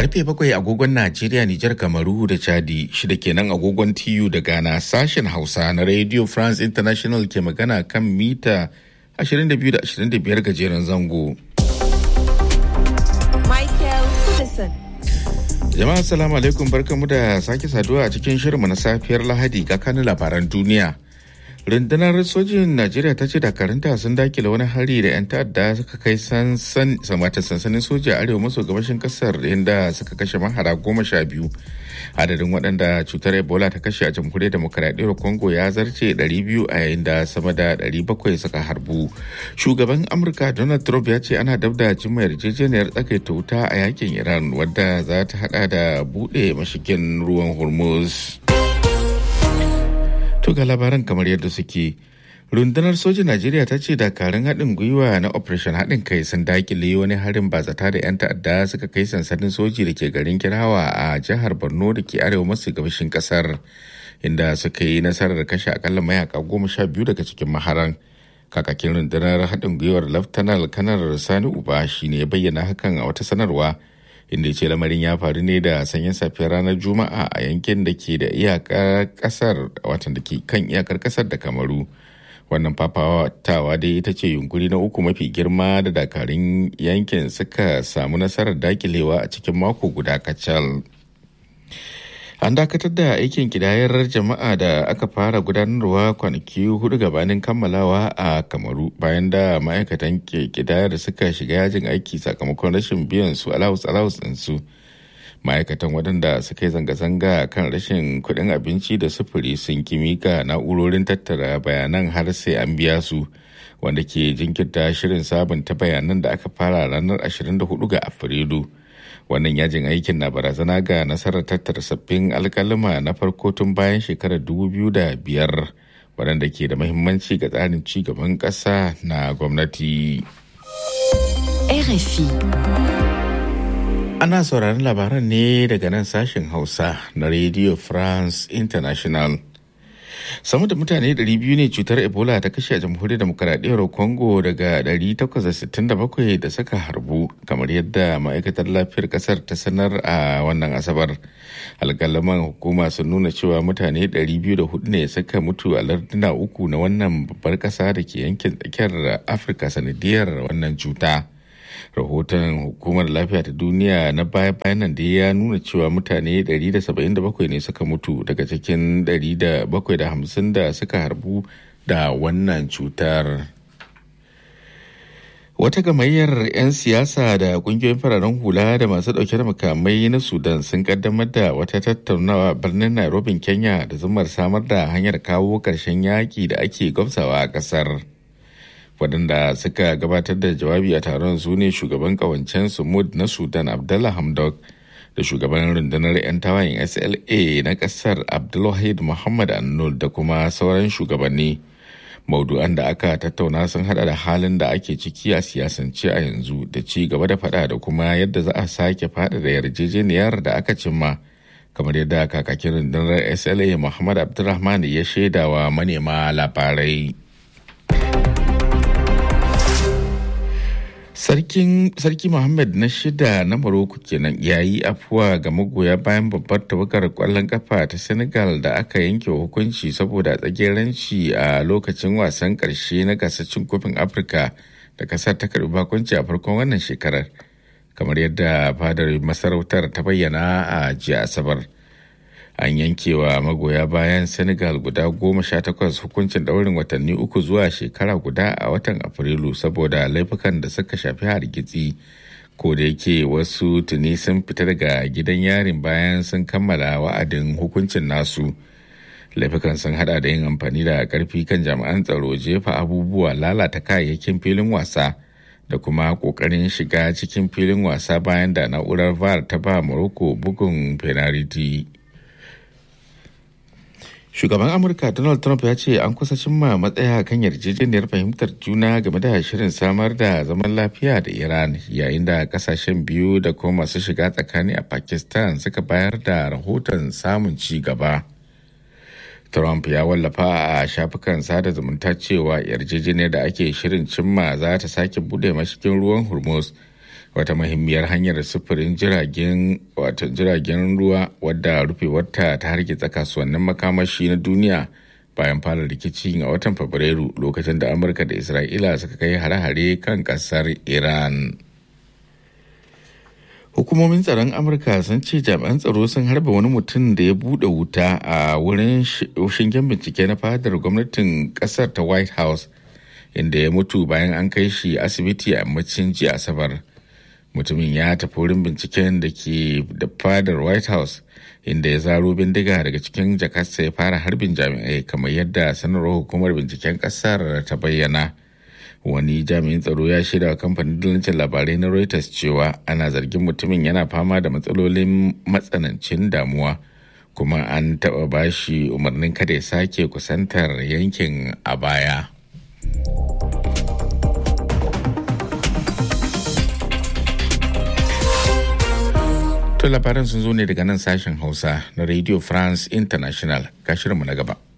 Karfe bakwai agogon Najeriya, Nijar, Kamaru da Chadi, shida kenan agogon TU da Ghana sashen Hausa na Radio France International ke magana kan mita 22 da 25 gajeren zango. Michael Kudison. Jama'a salamu alaikum barkamu da sake saduwa a cikin shirinmu na safiyar Lahadi ga kanin labaran duniya. rundunar sojin najeriya ta ce dakarunta sun dakile wani hari da 'yan ta'adda suka kai samata sansanin soja arewa maso gabashin kasar inda suka kashe mahara goma sha biyu adadin waɗanda cutar ebola ta kashe a jamhuriyar demokaradiyyar congo ya zarce 200 a yayin da sama da 700 suka harbu shugaban amurka donald trump ya ce ana dab da jima yarjejeniyar tsakaita wuta a yakin iran wadda za ta hada da buɗe mashigin ruwan hormuz To ga labaran kamar yadda suke. Rundunar sojin Najeriya ta ce dakarun haɗin gwiwa na Operation haɗin kai sun dakile wani harin bazata da 'yan ta'adda suka kai sansanin soji da ke garin Kirawa a jihar Borno da ke arewa maso gabashin ƙasar, inda suka yi nasarar kashe akalla mayaka goma sha biyu daga cikin maharan. Kakakin rundunar haɗin gwiwar Laftanar Kanar Sani Uba shi ne ya bayyana hakan a wata sanarwa. inda ya ce lamarin ya faru ne da sanyin safiyar ranar juma'a a yankin da ke da iyakar kasar watan da ke kan iyakar kasar da kamaru wannan fafatawa dai ita ce yunkuri na uku mafi girma da dakarun yankin suka samu nasarar dakilewa a cikin mako guda kacal an dakatar da aikin kidayar jama'a da aka fara gudanarwa kwanaki hudu gabanin kammalawa a kamaru bayan da ma'aikatan kidayar suka shiga yajin aiki sakamakon rashin biyan su alawus alawus ɗinsu ma'aikatan waɗanda suka yi zanga-zanga kan rashin kuɗin abinci da sufuri sun kimika na'urorin tattara bayanan har sai an biya su wanda ke jinkirta shirin sabunta bayanan da aka fara ranar 24 ga afrilu wannan yajin aikin na barazana ga nasarar tattara sabbin alkalima na farko tun bayan shekarar 2005 waɗanda ke da mahimmanci ga tsarin ci gaban ƙasa na gwamnati. RFI. Ana sauraron labaran ne daga nan sashen Hausa na Radio France International. sama da mutane 200 ne cutar ebola ta kashe a jamhuriyar demokaradiyyar congo daga 867 da suka harbu kamar yadda ma'aikatar lafiyar kasar ta sanar a wannan asabar alkalaman hukuma sun nuna cewa mutane 204 ne suka mutu a larduna uku na wannan babbar kasa da ke yankin tsakiyar afirka sanadiyar wannan cuta. rahoton hukumar lafiya ta duniya na baya bayan nan da ya nuna cewa mutane 177 ne suka mutu daga cikin 750 da suka harbu da wannan cutar wata gamayyar 'yan siyasa da kungiyoyin fararen hula da masu dauke da makamai na sudan sun kaddamar da wata tattaunawa birnin nairobi kenya da zumar samar da hanyar kawo ƙarshen yaƙi da ake gwamsawa a ƙasar. waɗanda suka gabatar da jawabi a taron su ne shugaban kawancen sumud na sudan abdullah hamdok da shugaban rundunar 'yan tawayin sla na ƙasar abdulwahid muhammad annul da kuma sauran shugabanni maudu'an da aka tattauna sun hada da halin da ake ciki a siyasance a yanzu da ci gaba da fada da kuma yadda za a sake fada da yarjejeniyar da aka cimma kamar yadda kakakin rundunar sla muhammad abdulrahman ya shaidawa manema labarai Sarkin Sarki Muhammad na shida na Morocco kenan ya yi afuwa ga magoya bayan babbar tawagar kwallon kafa ta Senegal da aka yanke hukunci saboda tsageranci a lokacin wasan karshe na gasar cin kofin Afirka da kasar ta karbi bakunci a farkon wannan shekarar. Kamar yadda fadar masarautar ta bayyana a jiya Asabar. an yankewa magoya bayan senegal guda goma sha takwas hukuncin daurin watanni uku zuwa shekara guda a watan afrilu saboda laifukan da suka shafi hargitsi ko da yake wasu tuni sun fita daga gidan yarin bayan sun kammala wa'adin hukuncin nasu laifukan sun hada da yin amfani da karfi kan jami'an tsaro jefa abubuwa lalata kayayyakin filin wasa da kuma kokarin shiga cikin filin wasa bayan da na'urar var ta ba morocco bugun penalty Shugaban Amurka Donald Trump ya ce an kusa cimma matsaya kan yarjejeniyar fahimtar juna game da shirin samar da zaman lafiya da Iran yayin da kasashen biyu da kuma masu shiga tsakani a Pakistan suka bayar da rahoton samun ci gaba. Trump ya wallafa a shafukan sada zumunta cewa yarjejeniyar da ake shirin cimma za ta sake bude mashigin ruwan Hormuz wata muhimmiyar hanyar sufurin jiragen wato jiragen ruwa wadda rufewarta ta hargitsa kasuwannin makamashi na duniya bayan fara rikici a watan fabrairu lokacin da amurka da isra'ila suka kai hare-hare kan kasar iran hukumomin tsaron amurka sun ce jami'an tsaro sun harba wani mutum da ya bude wuta a wurin shingen bincike na fadar gwamnatin kasar ta white house inda ya mutu bayan an kai shi asibiti a yammacin jiya asabar mutumin ya tafi wurin binciken da ke da fadar white house inda ya zaro bindiga daga cikin jakarsa ya fara harbin jami'ai kamar yadda sanarwar hukumar binciken kasar ta bayyana wani jami'in tsaro ya shaida wa kamfanin dalancin labarai na reuters cewa ana zargin mutumin yana fama da matsalolin matsanancin damuwa kuma an taɓa bashi umarnin kada ya sake kusantar yankin a baya. To labaran sun zo ne daga nan sashen Hausa na Radio France International. Ga shirinmu na gaba.